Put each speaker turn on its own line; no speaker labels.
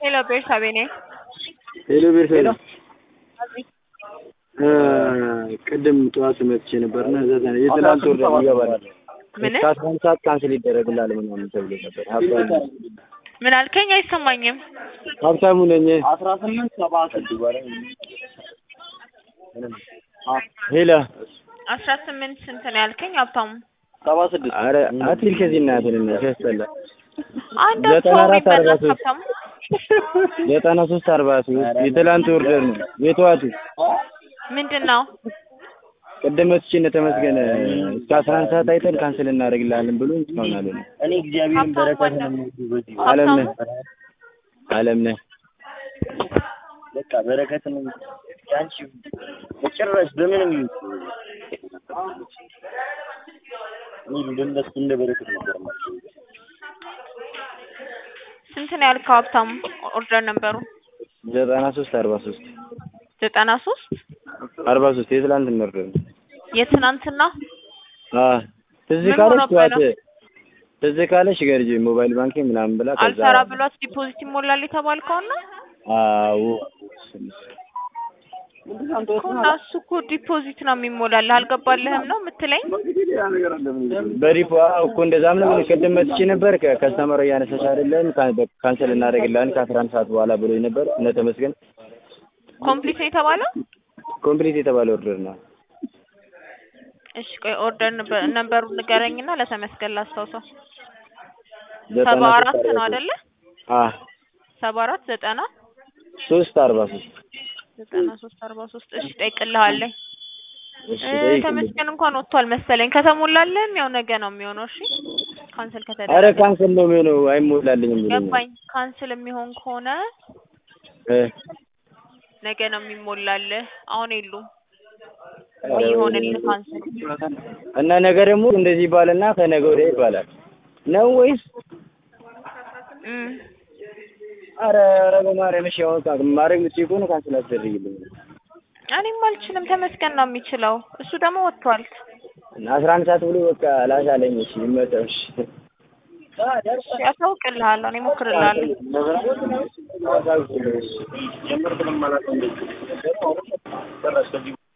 ሄሎ ቤርሳቤ ነኝ።
ሄሎ ቤርሳቤ ቅድም ጠዋት መጥቼ ነበርና እዛ የትናንት ወር ይገባል
ምን
እስከ አስራ አንድ ሰዓት ካንስል ይደረግላል ምናምን ተብሎ ነበር። ሀብታሙ
ምን አልከኝ? አይሰማኝም።
ሀብታሙ ነኝ።
አስራ ስምንት ሰባ
ሄሎ
አስራ ስምንት ስንት ነው ያልከኝ? ሀብታሙ
ሰባ ስድስት
አረ አትል ከዚህ እናትን እና ሲያስጠላ
አንድ
ዘጠና
ሰው
አራት አርባ
ቢመለስ
ሶስት
ሀብታሙ
ዘጠና ሶስት አርባ ሶስት የትላንት ኦርደር ነው የጠዋቱ
ምንድን ነው?
ቅድም መጥቼ እነ ተመስገን እስከ አስራ አንድ ሰዓት አይተን ካንስል እናደርግልሃለን ብሎ እስካሁን አለ
እኔ እግዚአብሔርን በረከት ነው የምወደው በዚህ
አለም ነህ አለም ነህ
በቃ በረከት ነው ያንቺ በጭራሽ በምንም እኔ እንደነሱ እንደ በረከት ነበር የማስበው።
ስንት ነው ያልከው ሀብታሙ? ኦርደር ነበሩ
ዘጠና ሶስት አርባ ሶስት
ዘጠና ሶስት
አርባ ሶስት የትላንት ኦርደር ነው
የትናንትና
አዎ ትዝ
ምን
ካለሽ
ሆኖብህ
ጠዋት
ነው?
ትዝ ካለሽ ገርጂ ሞባይል ባንኪንግ ምናምን ብላ ከዛ
አልሰራ ብሏት ዲፖዚት ይሞላል የተባልከውን ነው
አዎ
እኮ እና እሱ እኮ ዲፖዚት ነው የሚሞላልህ አልገባልህም ነው የምትለኝ?
በሪፖ አዎ እኮ እንደዛም ነው ግን ቅድም መጥቼ ነበር ከከስተመሩ እያነሳሽ አይደለም ካ- በ- ካንሰል እናደርግልሃለን ከአስራ አንድ ሰዓት በኋላ ብሎኝ ነበር እነ ተመስገን
ኮምፕሊት ነው የተባለው?
ኮምፕሊት የተባለ ኦርደር ነው
እሺ ቆይ ኦርደር ነበር- ነበሩን ንገረኝና ለተመስገን ላስታውሰው።
ዘጠና
ሰባ
ሶስት
አራት
አርባ
ነው
ሶስት
አይደለ?
አ
ሰባ አራት ዘጠና
ሶስት አርባ ሶስት
ዘጠና ሶስት አርባ ሶስት እሺ ጠይቅልሃለኝ።
እሺ
እ
ጠይቅልኝ።
ተመስገን እንኳን ወጥቷል መሰለኝ። ከተሞላልህም ያው ነገ ነው የሚሆነው። እሺ ካንስል
አረ
ከተደረገ
ካንሰል ነው የሚሆነው አይሞላልኝም ብሎኛል
ገባኝ። ካንስል የሚሆን ከሆነ
እ
ነገ ነው የሚሞላልህ። አሁን የሉም ወይ ይሆንልህ ካንስል።
እና ነገ ደግሞ እንደዚህ ይባልና ከነገ ወዲያ ይባላል ነው ወይስ
እም
አረ አረ በማርያም እሺ አሁን ካ- ማድረግ የምትችይ ከሆነ ካንስል አስደርጊልኝ
እኔም አልችልም። ተመስገን ነው የሚችለው። እሱ ደግሞ ወጥቷል።
እና አስራ አንድ ሰዓት ብሎ በቃ ላሻለኝ እሺ ይመጣው እሺ
እሺ አሳውቅልሃለሁ። እኔ እሞክርልሃለሁ።
አሳውቂኝ፣ እሺ